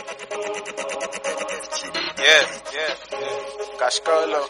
Yeah, yeah, yeah. Kashkolo.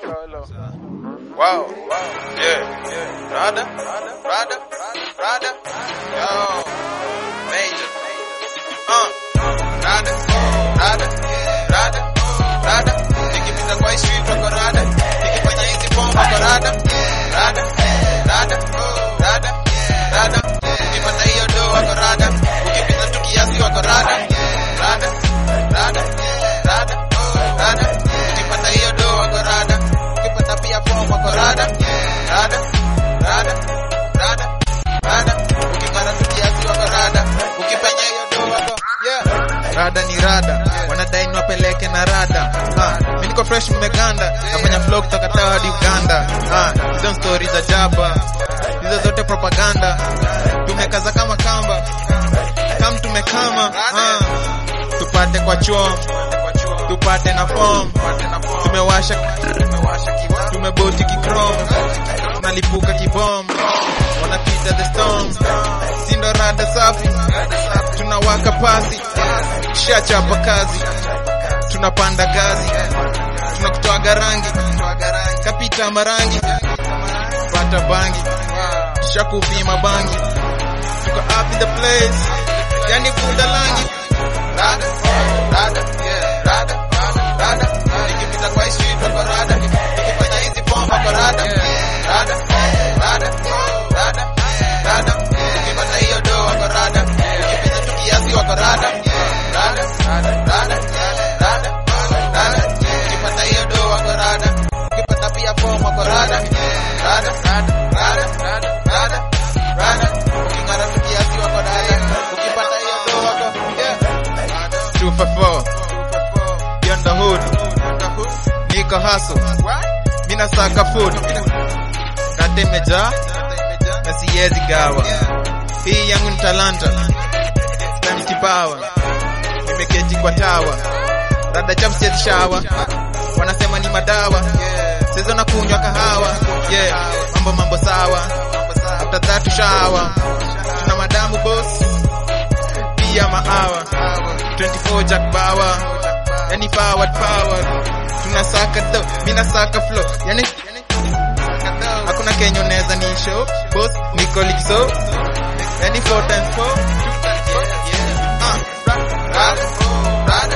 Wow, wow, yeah, yeah. Rada, Rada, Rada, Rada. Yo, major. Uh, Rada, Rada, Rada, Rada. Nikipita kwa hii street wako Rada. Nikifanya hizi bomba kwa Rada. Rada, Rada, Rada, Rada. Ukipata hiyo do wako Rada. Ukipita tu kiasi wako Rada. Rada, Rada, Rada, Rada. Ukipata hiyo do wako Rada. Ukipata pia bomba wako Rada. Rada, Rada, Rada, Rada. Ukipata tu kiasi wako Rada. Ukipenya hiyo do wako yeah. rada ni rada wanadai niwapeleke na rada Ah, mi niko fresh mmeganda nafanya flow kutoka Tawa hadi uganda Ah, hizo stori za jaba hizo zote propaganda tumekaza kama kamba kam tumekama Ah, tupate kwa chom tupate na form tumewasha tumeboti kikrom tunalipuka kibom wanapita the storm sindo rada safi tunawaka pasi shachapa kazi tunapanda gazi tunakutoaga rangi kapita marangi pata bangi shakupima bangi tuko up in the place yani bunda langi Rada, Rada, yeah, Rada, Rada. Nikipita kwa hii street wako Rada. Nikifanya hizi bomba kwa Rada. Rada, Rada, Rada, Rada. Ukipata hiyo do wako Rada. Ukipita tu kiasi wako Rada. Rada, Rada, Rada, Rada. Ukipata hiyo do wako Rada. Ukipata pia bomba wako Rada. Rada, Rada, Rada, Rada, Rada. Uking'ara tu kiasi wako Rada. Ukipata hiyo do wako yeah. 254 beyond the hood niko hustle mina saka food kate imejaa na siwezi gawa hii yangu ni talanta stani kipawa nimeketi kwa tawa rada chafu siwezi shawa wanasema ni madawa sezo na kunywa kahawa yeah mambo mambo sawa after that shawa tuna madamu boss pia maawa 24 Jack Bauer yani forward power tunasaka do mina saka flow yani hakuna Kenya unaweza ni show boss niko likiso yani 4 times 4 Rada, Rada, Rada,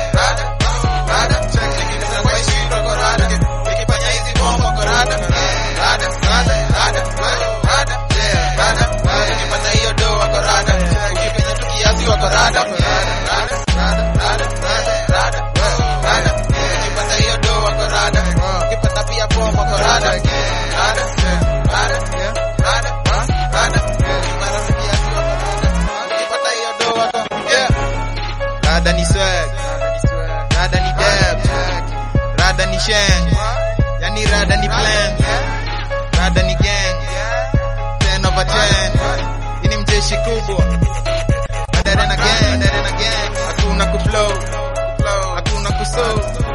Rada. Nikipita kwa hii street wako Rada. Nikifanya hizi bomba kwa Rada. Rada, Rada, Rada, Rada, Rada. Ukipata hiyo do wako Rada. Ukipita tu kiasi wako Rada. Rada, Rada, Rada, Rada, Rada. Ukipata hiyo do wako Rada. Ukipata pia bomba kwa Rada. Rada, Rada, Rada, Rada. Ukipata tu kiasi wako Rada. Ukipata hiyo do wako yeah. rada ni swag rada ni dab rada ni shang yani rada ni plan rada ni gang 10 over 10 ini mjeshi kubwa Madare na gang, madare na gang, hakuna kuflow, hakuna kusow,